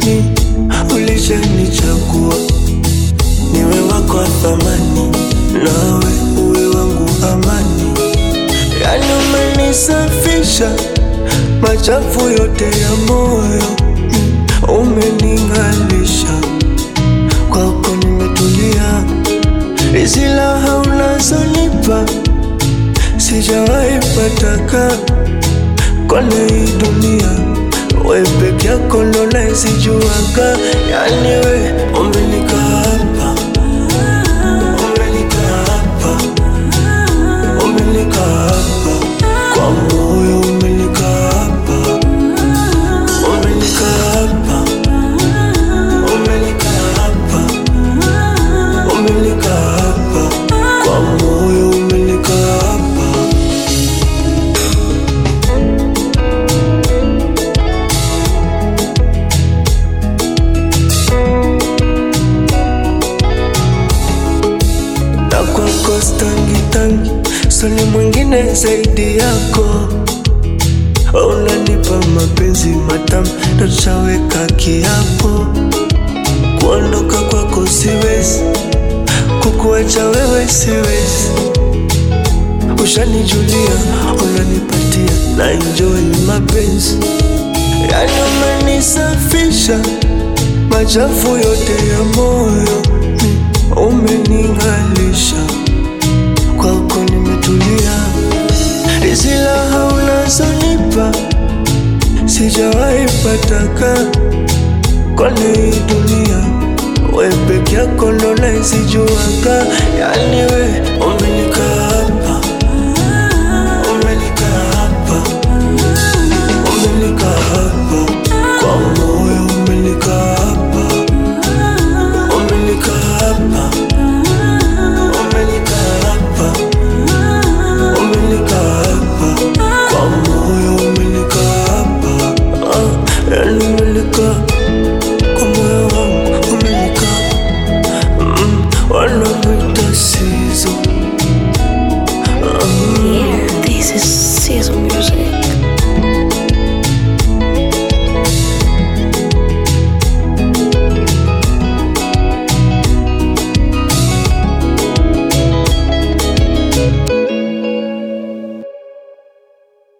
mi ulishanichagua niwe wako wa thamani, nawe uwe wangu amani. Yani umenisafisha machafu yote ya moyo, mm, umening'alisha kwako nimetulia, silaha unazonipa sijawahi pataka kone hii dunia, we peke yako ndo naisijuaga. Yani we umenika hapa, umenika hapa, umenika hapa kwa moyo, umenika hapa, umenika hapa, umenika hapa, umenika hapa kwa moyo, umenika hapa. na kwako stangi tangi, soni mwingine zaidi yako. Unanipa mapenzi matamu, ndo tushaweka kiapo. Kuondoka kwako siwezi, kukuacha wewe siwezi. Ushanijulia, unanipatia na enjoy mapenzi, yani umenisafisha machafu yote ya moyo, mm, umening'alisha kwako nimetulia, silaha unazonipa sijawahi pataka kone hii dunia, we peke yako ndo naisijuaga, yani we umenika